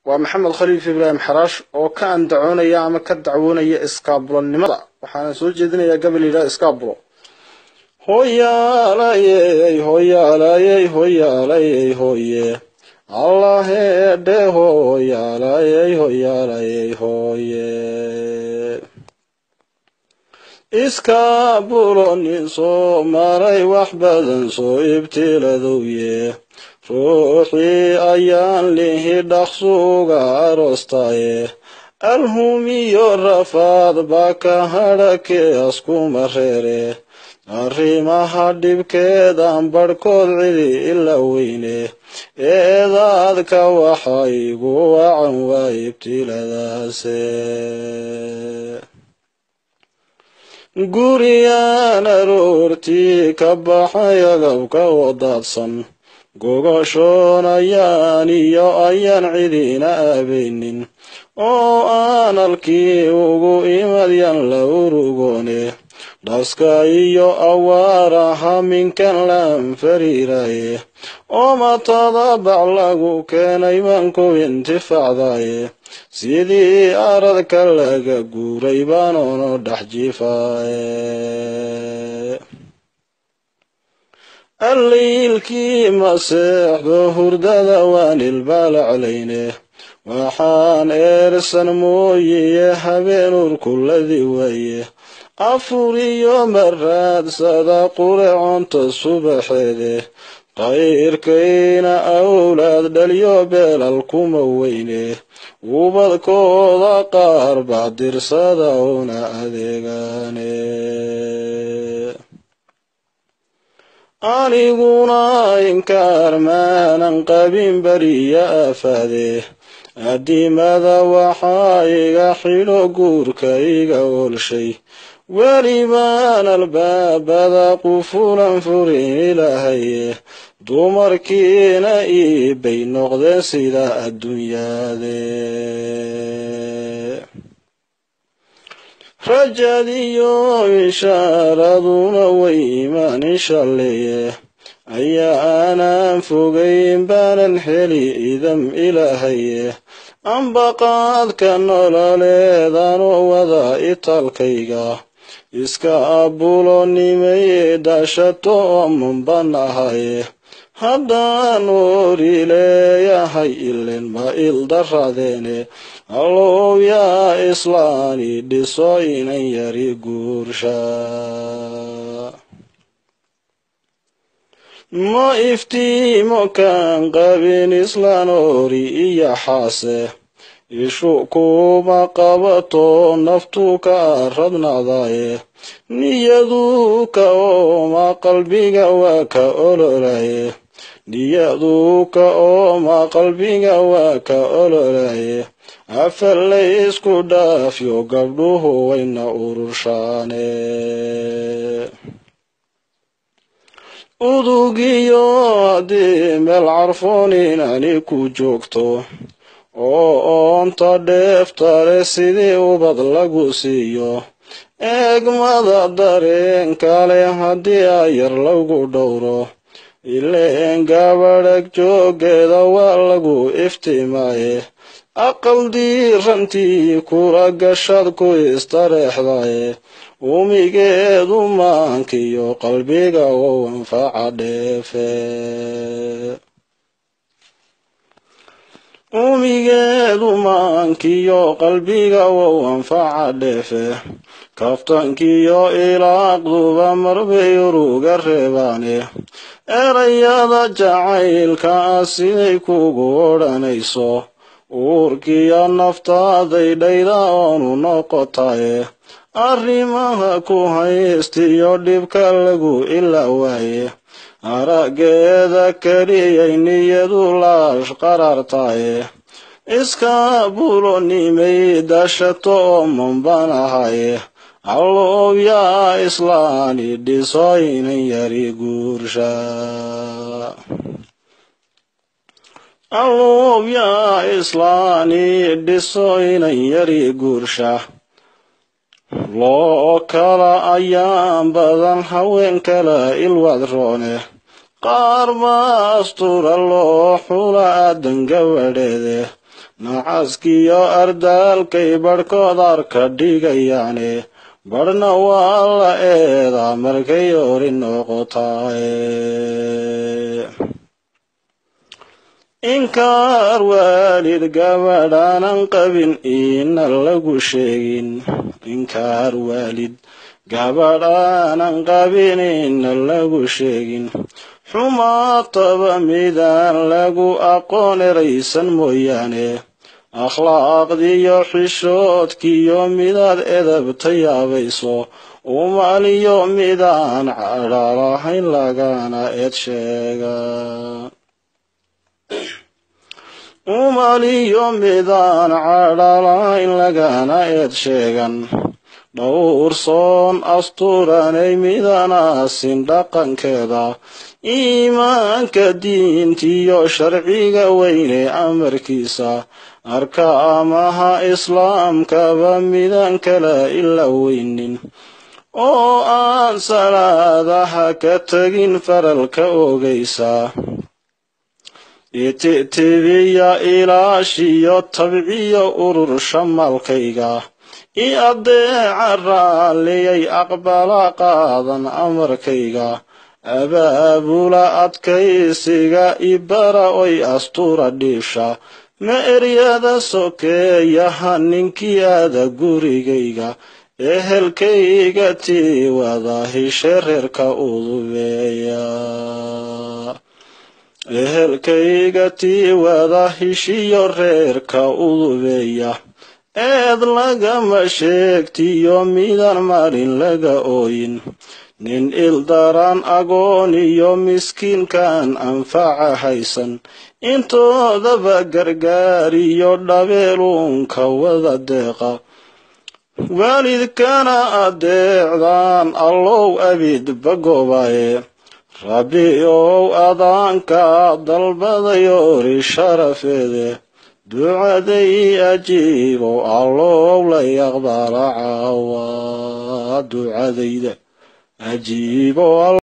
waa maxamed khaliif ibraahim xaraash oo ka andacoonaya ama ka dacwoonaya iskaabulonimada waxaana soo jeedinayaa gabal yidhaha iskaabulo hoyaalayey hoyaalayey hoyaalayey hoye allahedhe hoyaalayey hoyaalayey hoye iskaabulo nin soo maray wax badan soo ibtiladowye ruuxii ayaan lihi dhaqsuuga aroostaye alhumiyo rafaad baa ka hadhakee askuma reere arrimaha dhibkeedan barhkood cidi ila weyne eedaadka waxa igu wacan waa ibtiladaase guriyaan aroortii ka baxay agabka wadaadsan gogoshoon ayaan iyo ayaan cidina abaynin oo aan halkii ugu imadyan la urugoone dhaska iyo awaaraha minkan laan fariiraye oo matada bac lagu keenay manku intifacdaye sidii aradka laga guuray baanono dhex jiifaaye alliilkii maseexdo hurdada waan ilbaalaclayne waxaan eersan mooyiye habeen urkuladi waaye afuriyo maraadsada qureconta subaxeede qayrkayna awlaad dhaliyo beelal kuma weyne ubadkooda qaar bacdirsada una adeegaane aniguna inkaar maanan qabin beriya afaade adimada waxaa iga xidho guurka iga olshay welibaan albaabada qufulan furin ilahaye dumarkiina iibay noqdeen sida adduunyaade rajadiyo ishaaraduna way imaan inshaleye ayaa aanan fogayn baanan heli idam ilaahaye ambaqaadka nololeedanoo wada itaalkayga iska abulonimay dashato omanban ahaye haddaan oori leeyahay ilen ma ildaradeene allow yaa islaani dhiso inan yari guursha ma iftiimo kaan qabin islaan oori iyo xaase ishu kuma qabato naftu ka radnacdaye niyadu ka ooma qalbiga waa ka ololaye niyadu ka ooma qalbiga waa ka ololaye afallay isku dhaafyo gabdhuhu wayna ururshaane udugiyo haddii meel carfoon inani ku joogto oo oonta dheeftale sidii ubad lagu siiyo eegmada dareenkale haddii ayar lagu dhowro ileen gabadhag joogeeda waa lagu iftiimaaye aqal diirantii kula gashad ku istareexdaye umigeedu maankiyo qalbiga wow anfaca dheefe umigeedu maankiyo qalbiga wow anfaca dheefe kaftankiyo ilaaqduba marbay uruga reebaane erayada jacaylka ah siday kugu odhanayso uurkiyo naftaaday dhayda oonu noqotaye arrimaha ku haystiyo dhibka lagu ilaa waaye araggeeda keliyay niyadu laash qarartaye iska bulonimay dashato omanban ahaye allow yaa islaani dhiso inan yari guursha allow yaa islaani dhiso inan yari guursha loo kala ayaan badan haween kala ilwadroone qaar baa astura loo xula aadan gabadheede nacaskiyo ardaalkay badhkood arka dhigayaane badhna waa la eedaa markay ori noqotaaye inkaar waalid gabadhaanan qabin iina lagu sheegin inkaar waalid gabadhaanan qabin iina lagu sheegin xumaataba midaan lagu aqoon eraysan mooyaane akhlaaqdiyo xishoodkiyo midaad edabta yaabayso umaliyo midaan cadhalahayn lagana eed sheega umaliyo midaan cadhalahayn lagana eed sheegan dhowrsoon asturanay midanaasin dhaqankeeda iimaanka diintiyo sharciga weyne amarkiisa arka amaha islaamkaba midan kala ila weynin oo aan salaadaha ka tegin faralka ogaysa ititibiya ilaashiyo tabciyo urur shamaalkayga i addeeca raalliyay aqbala qaadan amarkayga abaabula adkaysiga ibara oy astura dhiibsha ma eryada sokeeyaha ninkii aada gurigayga ehelkayga tii wada hishe reerka udubeeya ehelkayga tii wada hishiyo reerka udubeeya eed lagama sheegtiyo midan maalin laga ooyin nin ildaran agoon iyo miskiinkan anfaca haysan intoodaba gargaariyo dhabeeluunka wada deeqa waalidkana adeecdaan allow abid bagobaye rabbi ow adaanka dalbadayoori sharafeede ducaday ajiibow allow la yaqbala caawa ducadayda ajiibow